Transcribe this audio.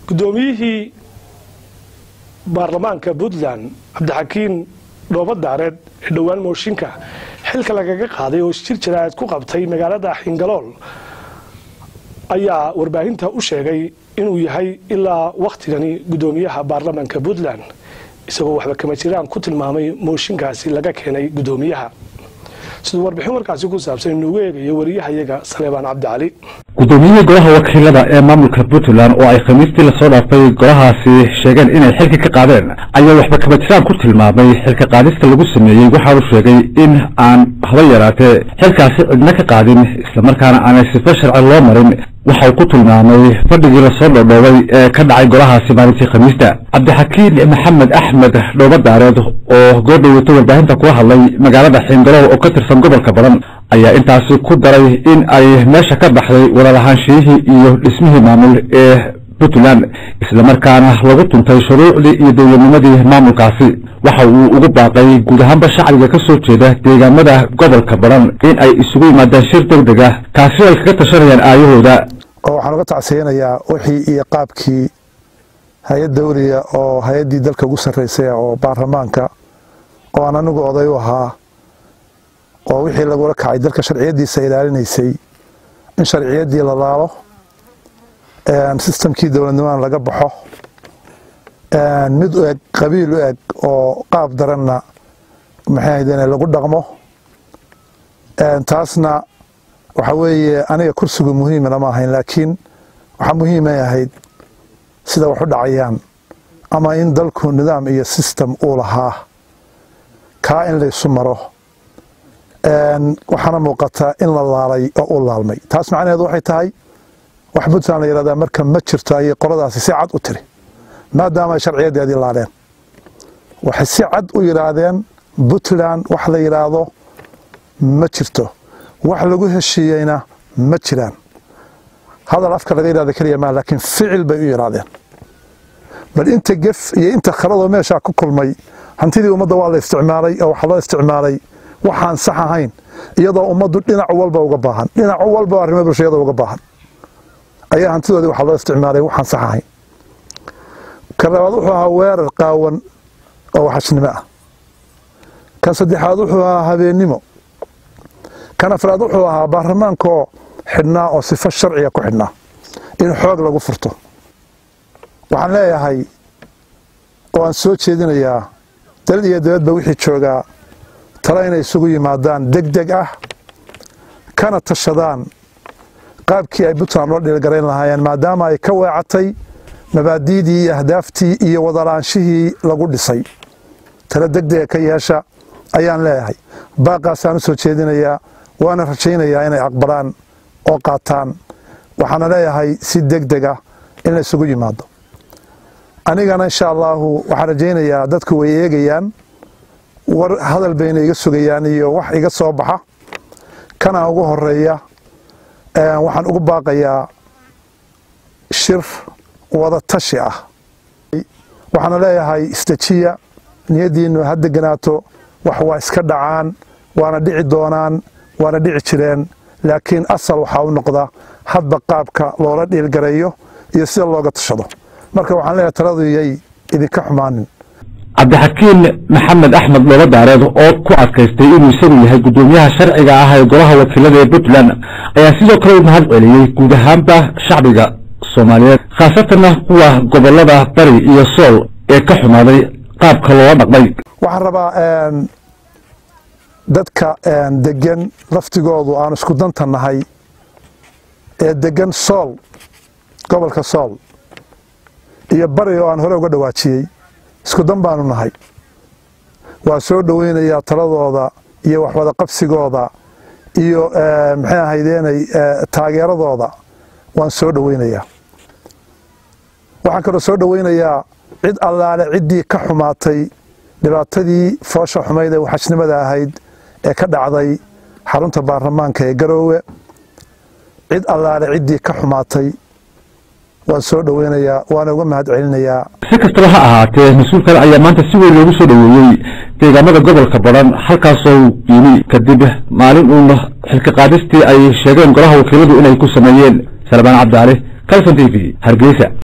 guddoomiyihii baarlamaanka puntland cabdixakiin dhoobadaareed ee dhowaan mooshinka xilka lagaga qaaday oo isjir jaraa'id ku qabtay magaalada xingalool ayaa warbaahinta u sheegay inuu yahay ilaa wakhtigani guddoomiyaha baarlamaanka puntland isagoo waxba kama jiraan ku tilmaamay mooshinkaasi laga keenay guddoomiyaha siduu warbixin warkaasi ku saabsan inuugu eegayo wariyahayaga saleebaan cabdicali guddoomiyihii golaha wakiilada ee maamulka puntland oo ay khamiistii lasoo dhaafay golahaasi sheegeen inay xilka ka qaadeen ayaa waxba kama jiraan ku tilmaamay xilka qaadista lagu sameeyey waxa uu sheegay in aan haba yaraatee xilkaasi cidna ka qaadin islamarkaana aanay sifa sharci loo marin waxa uu ku tilmaamay fadhigii lasoo dhoodhoobay ee ka dhacay golahaasi maalintii khamiista cabdixakiin maxamed axmed dhoobadaareed oo goordhoweyta warbaahinta kula hadlay magaalada xiingalow oo ka tirsan gobolka badan ayaa intaasi ku daray in ay meesha ka baxday wadalahaanshiyihii iyo dhismihii maamul ee puntland islamarkaana lagu tuntay shuruucdii iyo dowladnimadii maamulkaasi waxa uu ugu baaqay guud ahaanba shacbiga ka soo jeeda deegaamada gobolka badan in ay isugu yimaadaan shir deg deg ah kaasi ay kaga tashanayaan aayahooda oo waxaan uga tacsiyanayaa wixii iyo qaabkii hay-ad dawliya oo hay-addii dalka ugu sarraysay oo baarlamaanka oo aan anigu oday u ahaa oo wixii lagula kacay dalka sharciyaddiisa ilaalinaysay in sharciyaddii la laalo sistamkii dowladnimadan laga baxo mid u eg qabiil u eg oo qaab daranna maxay ahaydeen lagu dhaqmo taasna waxa weeye aniga kursigu muhiima lama ahayn laakiin waxaa muhiimay ahayd sida wax u dhacayaan ama in dalku nidaam iyo sistem uu lahaa kaa in laysu maro waxaana muuqataa in la laalay oo u laalmay taas macnaheedu waxay tahay wax puntland la yihahdaa marka ma jirto ayay qoladaasi si cad u tiri maadaama ay sharciyadeedii laaleen waxay si cad u yidhaahdeen puntland wax la yidhaahdo ma jirto wax lagu heshiiyeyna ma jiraan hadal afka laga yidhahdo keliya maa laakiin ficil bay u yidhaahdeen bal inta gef iyo inta khaladoo meeshaa ku kulmay hantidii ummadda waa la isticmaalay oo waxaa loo isticmaalay waxaan sax ahayn iyadoo ummaddu dhinac walba uga baahan dhinac walba arrimo bulshayada uga baahan ayaa hantidoodii waxaa loo isticmaalay waxaan sax ahayn kan labaad wuxuu ahaa weerar qaawan oo waxashnimo ah kan saddexaad wuxuu ahaa habeennimo kan afraad wuxuu ahaa baarlamaankaoo xidhnaa oo sifo sharciga ku xidhnaa in xoog lagu furto waxaan leeyahay oo aan soo jeedinayaa dalad iyo dabadba wixii joogaa tale inay isugu yimaadaan deg deg ah kana tashadaan qaabkii ay puntland loo dhiilgarayn lahaayeen maadaama ay ka weecatay mabaadiidii iyo ahdaaftii iyo wadalaanshihii lagu dhisay tale deg dega ka yeesha ayaan leeyahay baaqaasaan u soo jeedinayaa waana rajaynayaa inay aqbalaan oo qaataan waxaana leeyahay si deg deg ah in la isugu yimaado anigana insha allaahu waxaan rajaynayaa dadku way eegayaan war hadal bayna iga sugayaan iyo wax iga soo baxa kana ugu horeeya waxaan ugu baaqayaa shir wada tashi ah waxaana leeyahay isdejiya niyaddiinnu ha deganaato wax waa iska dhacaan waana dhici doonaan waana dhici jireen laakiin asal waxaa u noqda hadba qaabka loola dhiilgareeyo iyo sida looga tashado marka waxaan leeyahay taladuyay idinka xumaanin cabdixakiin maxamed axmed dhoobadaareed oo ku adkaystay inuu isagu yahay guddoomiyaha sharciga ah ee golaha wakiilada ee puntland ayaa sidoo kale u mahad celiyey guud ahaanba shacbiga soomaaliyeed khaasatanna kuwa gobolada bari iyo sool ee ka xumaaday qaabka loola dhaqmay waxaan rabaa dadka degan laftigoodu aan isku danta nahay ee degan sool gobolka sool iyo bari oo aan hore uga dhawaajiyey isku dan baanu nahay waa soo dhoweynayaa taladooda iyo waxwada qabsigooda iyo maxay ahaydeenay taageeradooda waan soo dhoweynayaa waxaan kaloo soo dhoweynayaa cid allaale ciddii ka xumaatay dhibaatadii foosha xumayd ee waxashnimada ahayd ee ka dhacday xarunta baarlamaanka ee garoowe cid allaale ciddii ka xumaatay waan soo dhoweynayaa waana uga mahad celinayaa si kastaba ha ahaatee mas-uulkan ayaa maanta si weyn loogu soo dhoweeyey deegaamada gobolka badan halkaasoo yimi kadib maalin uun xilka qaadistii ay sheegeen golaha wakiiladu inay ku sameeyeen salmaan cabdicaali calson t v hargeysa